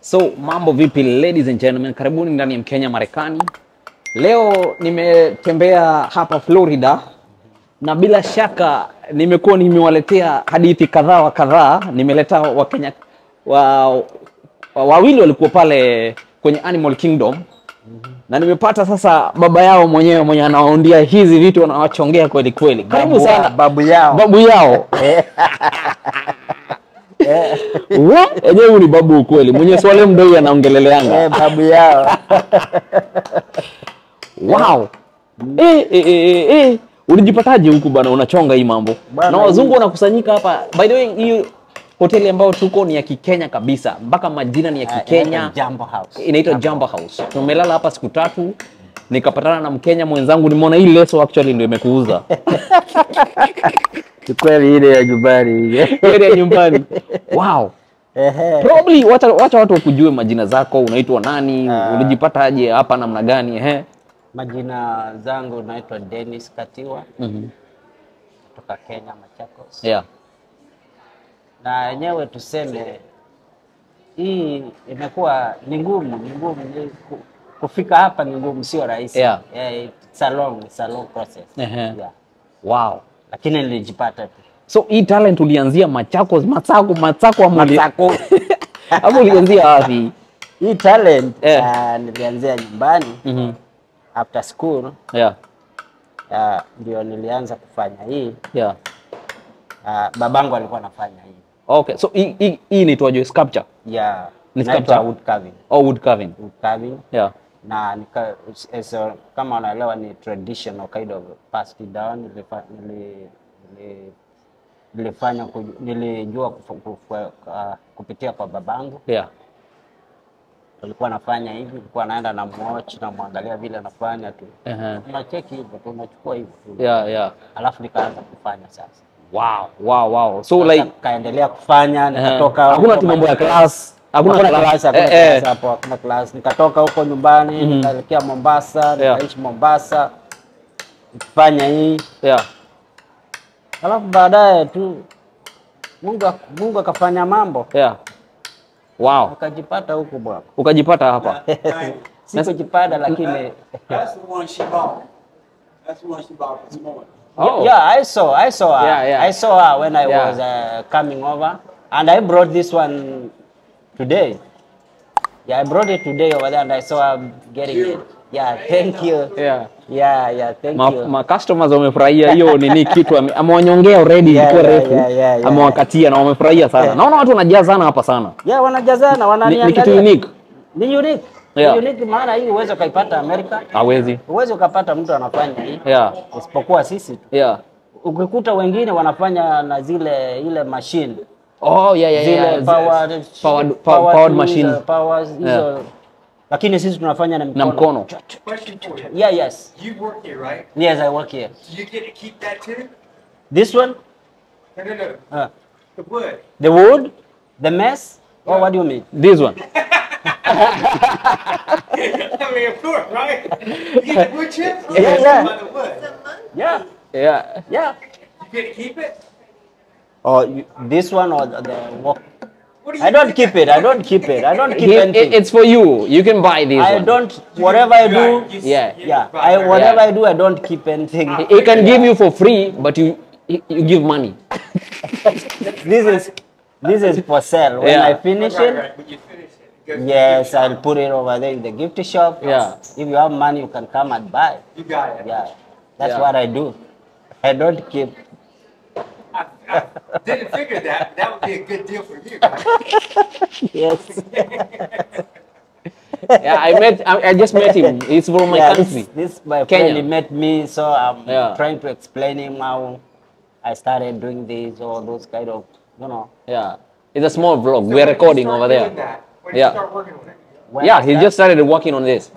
So mambo vipi, ladies and gentlemen, karibuni ndani ya Mkenya Marekani. Leo nimetembea hapa Florida na bila shaka nimekuwa nimewaletea hadithi kadhaa wa kadhaa. Nimeleta Wakenya wa, wa, wawili walikuwa pale kwenye Animal Kingdom na nimepata sasa baba yao mwenyewe mwenye anawaundia hizi vitu anawachongea kweli kweli. Karibu Babu- sana babu yao. babu yao Wa? Enyewe huyu ni babu ukweli, mwenye swale mdoi anaongeleleanga. Eh, babu yao Wow. Eh, eh, eh, eh. Ulijipataje huku bana unachonga hii mambo? Bana, na wazungu wanakusanyika hapa. By the way, hii hoteli ambayo tuko ni ya Kikenya kabisa. Mpaka majina ni ya Kikenya. Jambo House. Inaitwa Jamba House. Tumelala hapa siku tatu. Nikapatana na Mkenya mwenzangu, nimeona hii leso actually ndio imekuuza. Ni kweli ile ya nyumbani ile. Ile ya nyumbani. Wow. Ehe. Probably wacha, wacha watu wakujue majina zako, unaitwa nani, Ah. ulijipataje hapa namna gani? Ehe. Majina zangu naitwa Dennis Katiwa Mhm. kutoka Kenya Machakos. Yeah. Na yenyewe tuseme hii imekuwa ni ngumu, ni ngumu ni ku- kufika hapa ni ngumu, sio rahisi. Yeah. Yeah, it's a long, it's a long process. Ehe. Yeah. Wow. Lakini nilijipata tu. So hii talent ulianzia Machakos, Matsako, Matsako ama uli- Matsako. ama ulianzia wapi? Hii talent Eh. ah, nilianzia nyumbani Mhm. after school Yeah. ah, ndio nilianza kufanya hii. Yeah. Ah, babangu alikuwa anafanya hii Okay. So hii hii hii inaitwaje? Sculpture ya Ni inaitwa sculpture? wood carving. au wood carving? Wood carving Yeah. na nika, as a, kama unaelewa ni traditional kind of passed down nilifa, nili, nili, nilifanya kuju- nilijua kufu, kufu, uh, kupitia kwa babangu Yeah. alikuwa anafanya hivi, alikuwa anaenda na mwatch na mwangalia vile anafanya tu, Ehe. unacheki hivyo tu, unachukua hivyo tu, Yeah, yeah. alafu nikaanza kufanya sasa. Wow, wow, wow. So Sasa like kaendelea kufanya, ehe. nikatoka hakuna huko tu mambo ya Machakos. class. Hakuna Hakuna class. class, hakuna Eh, eh. class hapo, hakuna class. Nikatoka huko nyumbani nikaelekea Mombasa, nikaishi Mombasa nikifanya hii, Yeah. alafu baadaye tu Mungu ak- Mungu akafanya mambo, Yeah. Wow. akajipata huku bwana. Ukajipata hapa. Sikujipata lakini That's the one she bought. That's the one she bought this morning. Oh. yeah, I saw, I saw her. Yeah, yeah. I saw her when I Yeah. was uh, coming over, and I brought this one today. Yeah, I brought it today over there, and I saw her getting it. Yeah, thank you. Yeah. Yeah, yeah, thank Ma, you. ma customers wamefurahia hiyo nini kitu ame- amewanyongea already Yeah, ilikuwa yeah, refu yeah, yeah, yeah. amewakatia na wamefurahia sana naona watu wanajaa sana hapa sana Yeah, wanajazana, ni, wananiangalia. ni kitu unique Ni unique. Yeah. Ni unique maana hii uweze ukaipata Amerika. hawezi Uweze ukapata mtu anafanya hii. yeah Isipokuwa sisi tu. yeah Ukikuta wengine wanafanya na zile ile machine. oh yeah yeah Zile yeah powered, powered, powered, powered machine Powers, hizo. Yeah. Lakini sisi tunafanya na mikono. na mkono Question for you. Yeah, yes. You work here, right? Yes, I work here. Do you get to keep that too? This one? No, no, no. Uh, The wood. the wood? The mess? Or what do you mean? this one I mean, of course, right? You get the wood chips? Yeah, yeah. By the wood. Yeah. yeah Yeah. You get to keep it? Or you, this one or the, the walk? What do you I don't think? keep it. I don't keep it. I don't keep He- anything. it- it's for you you can buy this I one don't. Whatever I do, Right, you- Yeah. yeah. right, I right. whatever Yeah. I do, I don't keep anything. he he can give you for free but you you you give money This is this is for sale. When Yeah. I finish Right, it, right. When you finish it, it goes to yes, the gift I'll put it over there in the gift shop. Yeah. If you have money, you can come and buy. shop. You got it. Yeah. That's Yeah. what I do. I don't keep. I, I didn't figure that. That would be a good deal for you. Right? Yes. yeah I met I, I just met him he's from my yeah, country This, this my Kenya. friend he met me, so I'm Yeah. trying to explain him how I started doing this or those kind of, you know. yeah it's a small vlog So we're when you recording start over there doing That, when Yeah. you start working on it, when yeah I he start- just started working on this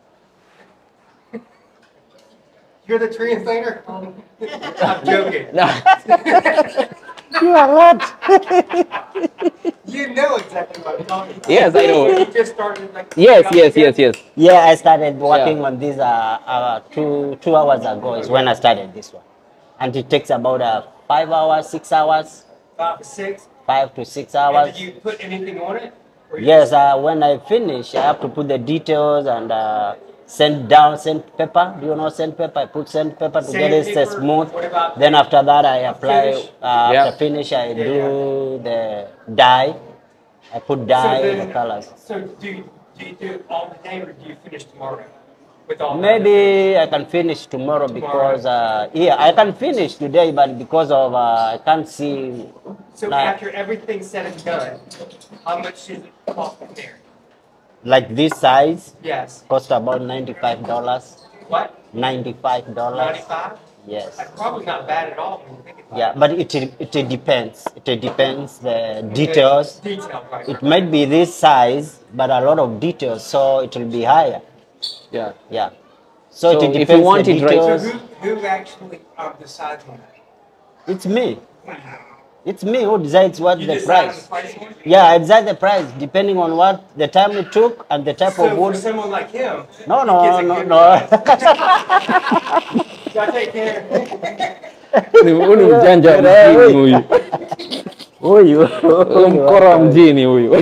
you're the translator? I'm joking. You are what? You know exactly what I'm talking about. Yes, I know. You just started like. yes yes yes yes Yeah, I started working Yeah. on this uh, uh, two two hours ago. Is when I started this one, and it takes about uh, five hours, six hours, Five to six. five to six And hours. did you put anything on it? Yes, uh, when I finish, I have to put the details and uh, send down sandpaper. Do you know sandpaper? I put sandpaper to get it Sandpaper. smooth. What about Then after that, I apply. Finish? Uh, Yeah. After finish, I do the dye. I put dye then- the colors. So do you, do you do it all today or do you finish tomorrow? With all that? Maybe I can finish tomorrow because uh, yeah, I can finish today, but because of uh, I can't see. So like, after everything's said and done, how much does it cost to there? like this size Yes. cost about ninety five dollars. What? Ninety five dollars. 95? Yes. That's probably not bad at all when you think about Yeah, it. but it it depends. It depends the details. Detail, right. It might be this size, but a lot of details, so it will be higher. Yeah. Yeah. So, So it if you depends want the it right- So details. who, who actually um, decides on that? It's me. It's me who decides what You the decide on price. the price point? Yeah, I decide the price depending on what the time it took and the type So of for wood. someone like him, No, he no, gets a no, good no. price. So I take care. Ni- Huyu ni mjanja wa mjini huyu. Huyu Huyu mkora wa mjini huyu.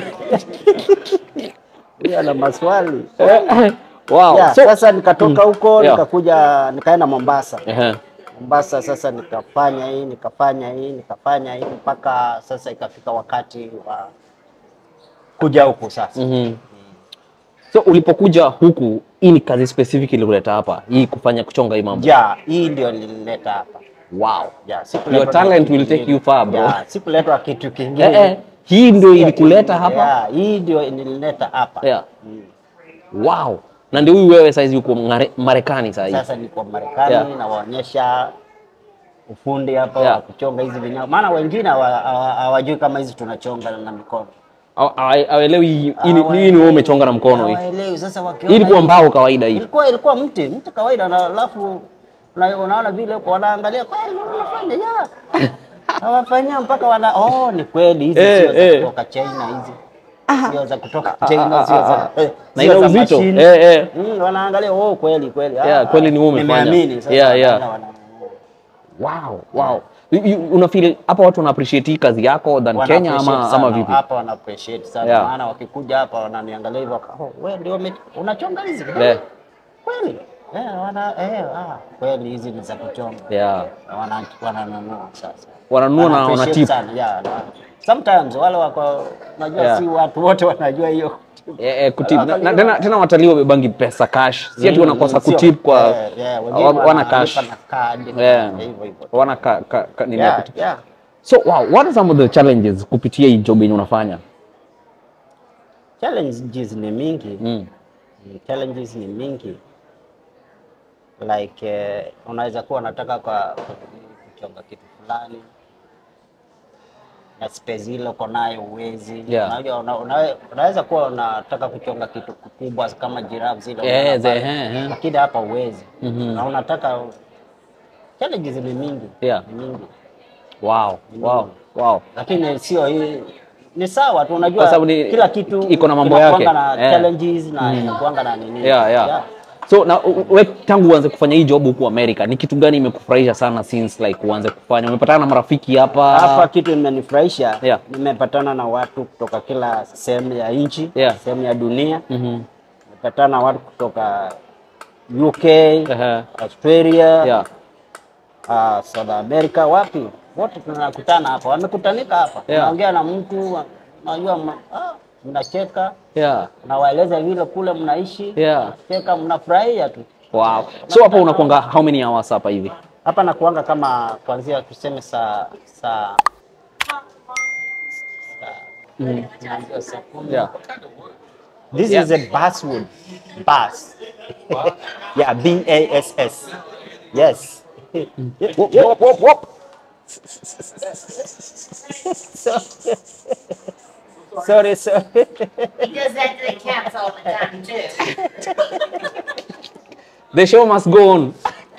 huyu ana maswali. Wow. Yeah, So, sasa nikatoka huko Yeah. nikakuja nikaenda Mombasa. Ehe. Mombasa sasa nikafanya hii nikafanya hii nikafanya hii mpaka sasa ikafika wakati wa kuja huku sasa. Mhm. So ulipokuja huku, hii ni kazi specific ilikuleta hapa, hii kufanya kuchonga hii mambo. Ja, hii ndio nilileta hapa. Wow. Ja, sikuletwa Your na talent kitu will take kingine. you far, bro. Ja, sikuletwa kitu kingine. Eh, eh. Hii ndio ilikuleta hapa. Ja, hii ndio nilileta hapa. Yeah. Wow. Na ndio huyu wewe saizi uko Ngare- Marekani sasa hivi. Sasa niko Marekani Yeah. nawaonyesha ufundi hapa Yeah. wa kuchonga hizi vinyago, maana wengine hawa- hawa- hawajui kama hizi tunachonga na mikono. Hawa- hawa- Hawaelewi hii hii ni- hii ni wewe umechonga na mkono hii. Hawaelewi. Sasa wakiona Hii ilikuwa hii- mbao kawaida hii. ilikuwa ilikuwa mti mti kawaida, na alafu na- unaona vile huko wanaangalia kweli wanafanya ya hawafanyia mpaka wana oh, ni kweli hizi Eh, sio za eh. kutoka China hizi sio za kutoka China sio za eh, Na sio ina za uzito. mashine. Eh, eh. Mm, wanaangalia oh, kweli kweli Ah, Yeah, kweli ni wewe umefanya. nimeamini sasa Yeah, yeah. wanaenda wana- Wow, wow. You- you- Una feel hapa watu wana appreciate hii kazi yako than wana Kenya appreciate ama sana. ama vipi? Hapa wana appreciate sana Yeah. maana wakikuja hapa wananiangalia hivyo waka- oh, wewe ndio ume- unachonga hizi Yeah. kweli eh, wana eh, ah, kweli hizi ni za kuchonga Yeah. wana wananunua sasa Wananunua na Wana wana appreciate tip. sana yeah, na, sometimes wale wako najua Yeah. si watu wote wanajua hiyo Eh, eh, kutip. Na, na, tena, tena watalii wabebangi pesa cash. Si ati wanakosa Sio. kutip kwa Eh, yeah, wengine wa- wana wanalipa cash. na card, Yeah. hivyo hivyo Wana ka, ka, ka, nini ya yeah, kutip. yeah. So wow, what are some of the challenges kupitia hii job yenye unafanya? challenges ni mingi Mm. Mm, challenges ni mingi like eh, unaweza kuwa unataka kwa kuchonga kitu fulani na space ile uko nayo uwezi Yeah. unajua una, una, unaweza kuwa unataka kuchonga kitu kikubwa kama giraffe zile Eh, unaona ze- pale, eh, eh. lakini hapa uwezi Mhm. na unataka challenges ni mingi Yeah. ni mingi Wow, wow, wow. lakini sio hii ni sawa tu, Kwa unajua sababu ni- kila kitu iko na mambo inakuanga yake. na Yeah. challenges na inakuanga na nini Yeah, yeah. So na u- we tangu uanze kufanya hii job huku Amerika, ni kitu gani imekufurahisha sana since like uanze kufanya? Umepatana na marafiki hapa? Hapa kitu imenifurahisha Yeah. nimepatana na watu kutoka kila sehemu ya nchi Yeah. sehemu ya dunia Mhm. nimepatana na watu kutoka UK Ehe. Australia Yeah. uh, South America wapi wote tunakutana hapa wamekutanika hapa Yeah. unaongea na mtu unajua ma- ah, mnacheka Yeah. unawaeleza vile kule mnaishi Yeah. cheka mnafurahia tu Wow. So hapa unakuanga how many hours hapa hivi? hapa nakuanga kama kuanzia tuseme saa saa Mm. kuanzia saa kumi. Yeah. This Yeah. is a basswood. Bass. yeah, B A S S. Yes. Whoop, whoop, whoop, whoop. sorry, sorry. He does that to the cats all the time too. The show must go on.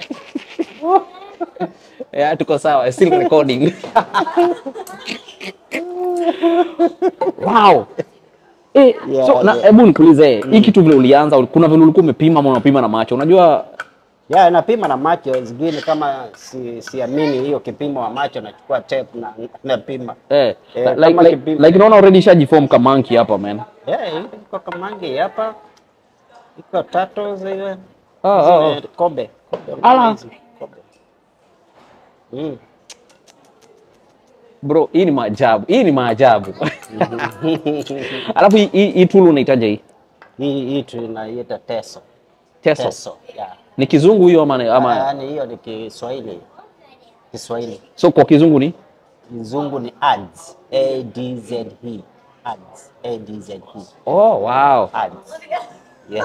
yeah, tuko sawa. Still recording. wow. Eh, Yeah, so na yeah. hebu nikuulize hii kitu vile ulianza kuna vile ulikuwa umepima ama unapima na macho unajua Ya, napima na macho zingine kama si, siamini hiyo kipimo wa macho nachukua tape na napima. Eh, Eh, like, kama like, kipimo. like naona already shajiform kamanki hapa man. Eh, iko kamangi hapa. Iko tatu zile. Ah, ah, ah. zile Kobe. Kobe. Ala. hizi, Kobe. Mm. Bro, hii ni maajabu. Hii ni maajabu. Alafu hii- hii hii tool unaitaja hii? Hii hii tunaiita teso. Teso. Teso. Yeah. Ni kizungu hiyo ama ama Yaani hiyo ni Kiswahili. Kiswahili. so kwa kizungu ni? Kizungu ni ads. A D Z E. Ads. A D Z E. Oh, wow. Ads. Yeah.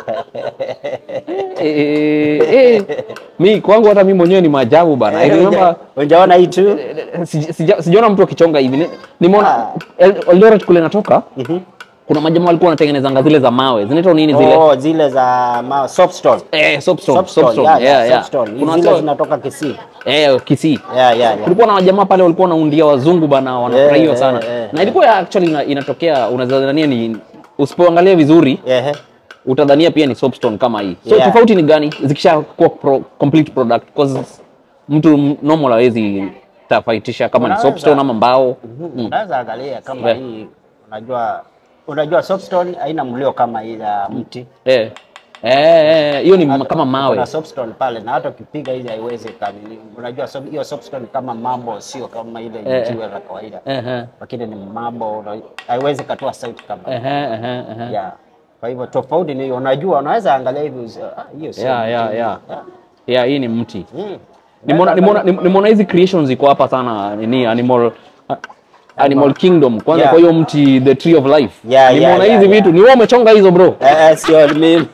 Eh, eh, mi kwangu hata mi mwenyewe ni maajabu bana. I remember Unjaona hii tu? sija- sija- sijaona mtu akichonga hivi. Ni- Nimeona El- Eldoret kule natoka. Kuna majamaa walikuwa wanatengenezanga zile za mawe. Zinaitwa nini zile? Oh, zile za ma soapstone. Eh, soapstone, Soapstone, soapstone. yeah, Yeah, yeah, yeah. soapstone. Kuna Zile watu- zinatoka Kisii. eh, Kisii. Yeah, yeah, yeah. kulikuwa na wajamaa pale walikuwa wanaundia wazungu bana wanafurahiwa Eh, sana eh, eh, na ilikuwa actually ina, inatokea unaweza dhania ni usipoangalia vizuri Ehe. utadhania pia ni soapstone kama hii so Yeah. tofauti ni gani zikisha kuwa pro, complete product because mtu m- normal hawezi tofautisha kama ni Unaweza. soapstone ama mbao Mhm. Unaweza angalia kama Yeah. hii unajua unajua soapstone haina mlio kama hii ya mti. eh eh eh, hiyo ni ma- kama mawe Kuna soapstone pale na hata ukipiga hizi haiwezi kanini. Unajua so- hiyo soapstone kama mambo sio kama ile Eh. jiwe la kawaida. eh eh Lakini ni mambo una- haiwezi katoa sauti kama. eh eh eh, eh. Yeah. Kwa hivyo tofauti ni hiyo. Unajua unaweza angalia hivi usi- ah, hiyo sio. Yeah, mti. yeah, yeah. yeah hii ni mti Mm. nimeona nimeona nimeona hizi creations ziko hapa sana nini animal animal kingdom kwanza Yeah. kwa hiyo mti the tree of life Yeah, nimeona yeah, hizi yeah, vitu ni wewe umechonga hizo bro Eh, eh, sio mimi.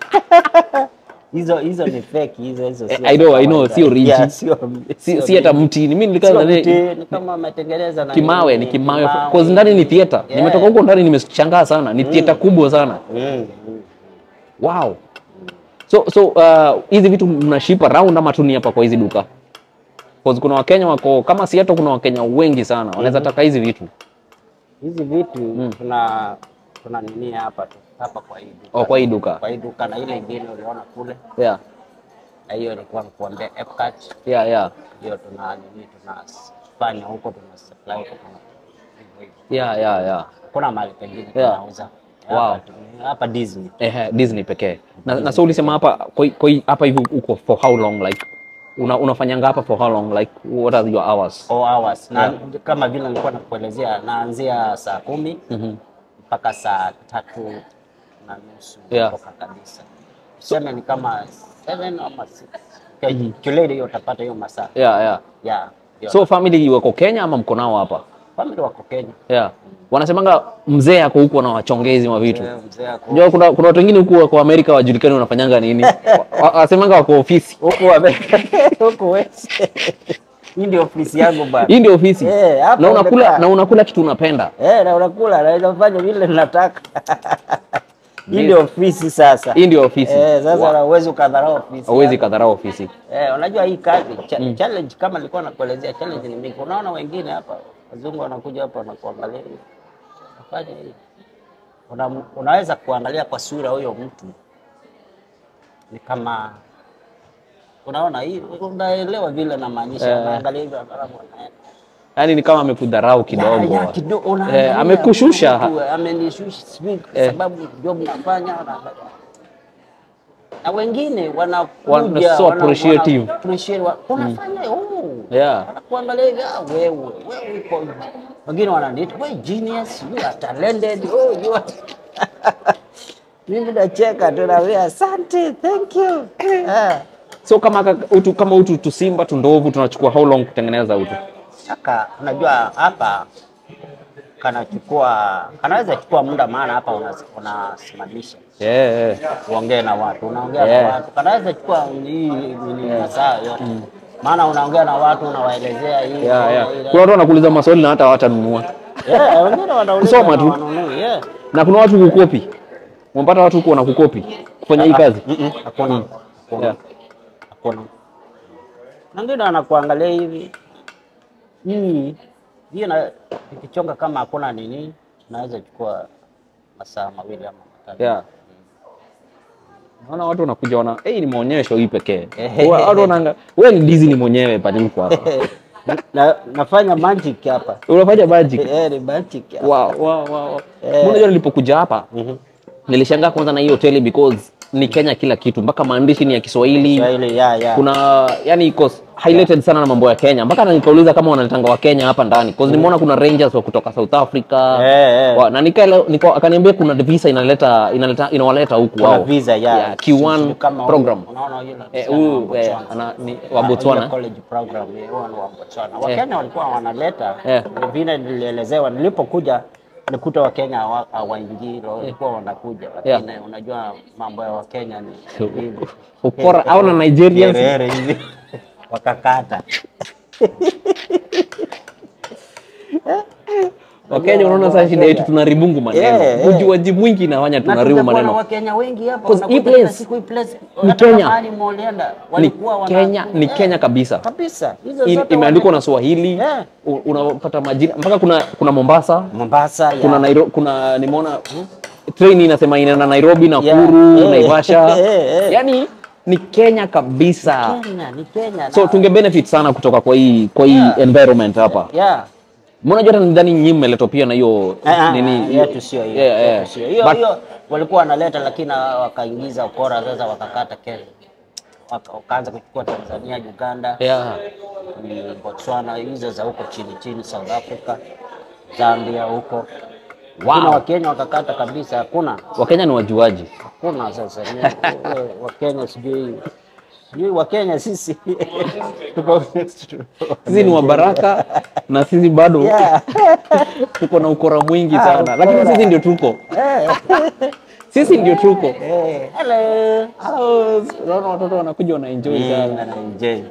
Hizo hizo ni fake hizo hizo sio. I know, I know, kawaida. sio original. Yeah, sio si, si hata mti ni mimi nilikaa Sio nadhani- mti, ni kama ametengeneza na kimawe nini, ni kimawe kimawe. cause ndani ni theater Yeah. nimetoka huko ndani nimeshangaa sana ni theater kubwa sana Mm, mm. wow so so uh, hizi vitu mnaship around ama tu ni hapa kwa hizi duka cause kuna wakenya wako kama si hata kuna wakenya wengi sana wanaweza taka hizi vitu Hizi vitu tuna tuna nini hapa tu hapa kwa hii duka. oh, kwa hii duka Kwa hii duka na ile ingine uliona kule yeah na hiyo ilikuwa kuambia Epcot. yeah yeah Hiyo tuna nini tunafanya huko tuna supply huko tuna hivyo hivyo. yeah yeah yeah Kuna mahali pengine Yeah. tunauza. Wow. Hapa tu- Hapa Disney. Ehe, Disney pekee. Na, na so ulisema hapa kwa kwa hii- hapa hivi uko for how long like una, unafanyanga hapa for how long like what are your hours? Four hours na Yeah. kama vile nilikuwa nakuelezea, naanzia saa kumi mpaka saa tatu na nusu Yeah. kutoka kabisa. Tuseme ni kama seven ama six. Okay, Kilele hiyo utapata hiyo masaa Yeah, yeah. yeah. hiyo. So family wako Kenya ama mko nao hapa? family wako Kenya. Yeah. Wanasemanga mzee ako huko na wachongezi wa vitu. Eh, Mzee ako Unajua kuna kuna watu wengine huku wako Amerika wajulikani wanafanyanga nini? Wa- wa- Wasemanga wako ofisi. huko wame- huko West. Hii ndio ofisi yangu bana. Hii ndio ofisi. Eh, hapa na unakula umekaa. na unakula kitu unapenda. Eh, na unakula naweza fanya vile ninataka. Hii ndio ofisi sasa. Hii ndio ofisi. Eh, sasa Wa- wow. huwezi ukadharau ofisi. Hauwezi kadharau ofisi. Eh, unajua hii kazi cha, challenge kama nilikuwa nakuelezea challenge ni mingi. Unaona wengine hapa wazungu wanakuja hapa wanakuangalia hivi. Nafanya hivi. Una, unaweza kuangalia kwa sura huyo mtu ni kama unaona hii unaelewa vile namaanisha Eh. unaangalia hivi alafu unaenda. Yaani ni kama amekudharau kidogo. Ya, ya, kidogo, Eh, unaangalia amekushusha. huyu mtu, amenishusha sijui kwa Eh. sababu job nafanya unaangalia. na wengine Wana- wanakuja so appreciative. wana appreciate wa- unafanya oh Yeah. wanakuangalia hivi ah, wewe wewe uko wengine wananiita wewe genius you are talented oh you are mimi nacheka tu naambia asante thank you ah. So kama kaka- utu kama utu tusimba tundovu tunachukua how long kutengeneza utu? Saka, unajua hapa kanachukua kanaweza chukua muda, maana hapa unas- unasimamisha Yeah, yeah. uongee na watu, unaongea Yeah. na watu, kanaweza chukua hii nini masaa yote, maana unaongea na watu, unawaelezea hii Yeah, yeah. ile- Kuna watu wanakuuliza maswali na hata hawatanunua. Yeah, wengine wanauliza Kusoma na tu. wanunui, yeah. Na kuna watu kukopi. Umepata watu huko wanakukopi kufanya hii kazi. Mm-mm, Hakuna, hakuna, Yeah. hakuna. Na Wengine wanakuangalia hivi hii hii na ikichonga kama hakuna nini, naweza chukua masaa mawili ama matatu. Yeah. naona watu wanakuja wana hey, ni maonyesho hii pekee Ehe. Wa- watu wanaanga wewe ni Disney mwenyewe palipo hapa na, nafanya magic hapa unafanya magic eh, ni magic hapa. wow, wow, wow. Eh. Unajua nilipokuja hapa Mhm. nilishangaa kwanza na hii hoteli because ni Kenya kila kitu mpaka maandishi ni ya Kiswahili Swahili, ya, ya. kuna yani iko highlighted sana na mambo ya Kenya mpaka na nikauliza kama wanaletanga wa Kenya hapa ndani cause nimeona kuna Rangers wa kutoka South Africa Eh, eh. wa, na nikaele- nika akaniambia kuna visa inaleta inaleta inawaleta huku Kuna wao visa ya Yeah, Q1 Kama huyu, program unaona yule eh, msichana huyu wa eh, Botswana. ana, ni, wa Ah, Botswana ile college program eh, huyo ni wa Botswana. Wakenya walikuwa wanaleta Eh. vile nilielezewa nilipokuja nikuta Wakenya hawa- hawaingii walikuwa wanakuja lakini unajua mambo ya Wakenya ni hivi. ukora au na Nigerians Herere hivi wakakata Wakenya unaona sasa shida yetu tunaribungu maneno Yeah, yeah. ujuaji mwingi inafanya na tunaribu tutakuwa na maneno Wakenya wengi hapa Because hii wanakuja kila place siku hii place ni hata Kenya. mahali mulienda ni walikuwa wana- Kenya ni Eh, Kenya kabisa kabisa hizo In- zote imeandikwa wana- na Swahili Yeah. u- unapata majina mpaka kuna kuna Mombasa Mombasa ya. kuna Nairo, kuna nimeona train inasema inaenda Nairobi Yeah. Nakuru Eh. Naivasha Eh, eh. yani ni Kenya kabisa Kenya ni Kenya so na- tunge benefit sana kutoka kwa hii kwa hii Yeah. environment hapa yeah mbona jua hata nidhani nyinyi mmeletwa pia na hiyo Ah, ah, nini yetu sio hiyo Yeah, yeah. yetu sio hiyo But- hiyo walikuwa wanaleta lakini wakaingiza ukora sasa wakakata Kenya Waka- wakaanza kuchukua Tanzania Uganda yeah. mm, Botswana hizo za huko chini chini South Africa Zambia huko Lakini wow. Wakenya wakakata kabisa hakuna Wakenya ni wajuaji hakuna sasa Ni- eh, Wakenya sijui sijui Wakenya sisi tuko sisi ni wabaraka na sisi bado yeah. tuko na ukora mwingi Ah, sana lakini ukora. sisi ndio tuko sisi ndio tuko Eh, hello Hello. unaona watoto wanakuja wanaenjoy Mm, sana anaenjoy.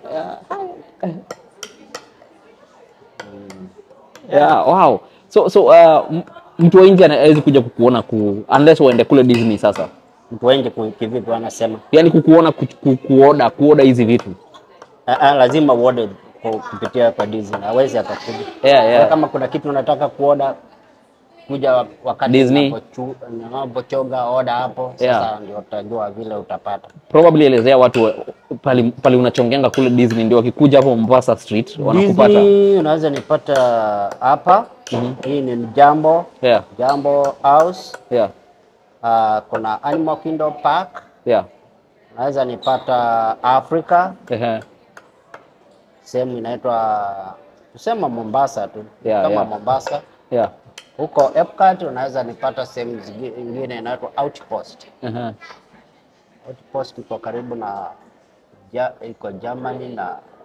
yeah, wow so so uh, m- mtu wa nje anawezi kuja kukuona ku unless uende kule Disney sasa mtu wengi ku- kivipi wanasema yani kukuona ku, ku, kuoda kuoda hizi vitu Ah, ah, lazima uode ku- kupitia kwa Disney, hawezi akakuja. Yeah, yeah. Kwa Kama kuna kitu unataka kuoda kuja wa- wakati Disney. unapochu- unapochoga oda hapo, sasa Yeah. ndio utajua vile utapata. probably elezea watu wa- pali, pali unachongenga kule Disney ndio wakikuja hapo Mombasa Street wanakupata Disney unaweza nipata hapa. Hii ni Jambo yeah Jambo House. yeah Ah, kuna Animal Kingdom Park. yeah Unaweza nipata Africa, Ehe. sehemu inaitwa tusema Mombasa tu Yeah, kama yeah. Mombasa yeah huko Epcot unaweza nipata sehemu zingine inaitwa Outpost. Ehe. Outpost iko karibu na ja, iko Germany na,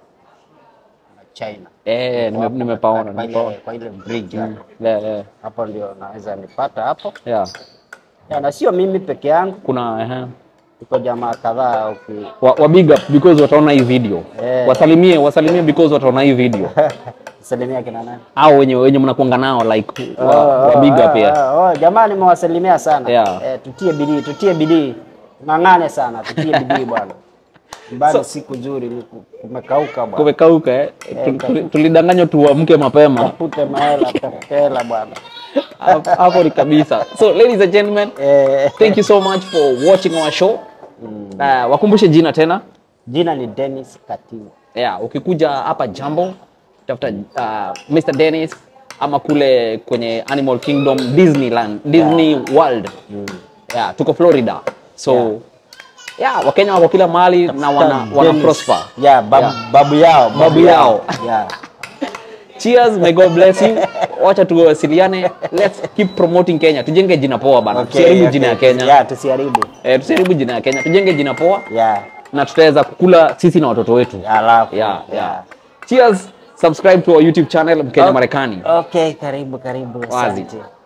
na China. eh nime- Hapo nimepaona kwa ile- nimepaona kwa ile bridge hapo. yeah yeah hapo ndio naweza nipata hapo yeah ya, na sio mimi peke yangu, kuna ehe iko jamaa kadhaa uki wa, wa big up because wataona hii video Eh. wasalimie wasalimie because wataona hii video salimia kina nani? au wenye wenye mnakuanga nao like wa, Oh, wa oh, big up oh, yeah oh, oh, jamaa nimewasalimia sana Yeah. eh, tutie bidii, tutie bidii, ng'ang'ane sana, tutie bidii bwana. Bado siku nzuri, ni ku- kumekauka bwana. kumekauka eh Tul- tul- tulidanganywa tuamke mapema Tafute mahela, tafute hela bwana. Hapo- hapo ni kabisa so ladies and gentlemen Eh, thank you so much for watching our show uh, wakumbushe jina tena jina ni Dennis Katinga. yeah, ukikuja hapa jambo tafuta uh, Mr Dennis ama kule kwenye Animal Kingdom Disneyland Disney World yeah, tuko Florida so yeah. Yeah. Wakenya wako kila mahali na wana, wana Dennis. prosper Yeah, babu, Yeah. babu yao, Babu yao. Yeah. cheers may God bless you wacha tuwasiliane let's keep promoting Kenya tujenge jina poa bana Okay, tusiharibu okay. jina ya Kenya Yeah, tusiharibu. eh, tusiharibu jina ya Kenya tujenge jina poa Yeah. na tutaweza kukula sisi na watoto wetu Alafu. yeah, yeah. cheers subscribe to our YouTube channel Mkenya Okay. Marekani Okay, karibu karibu. Wazi. Asante.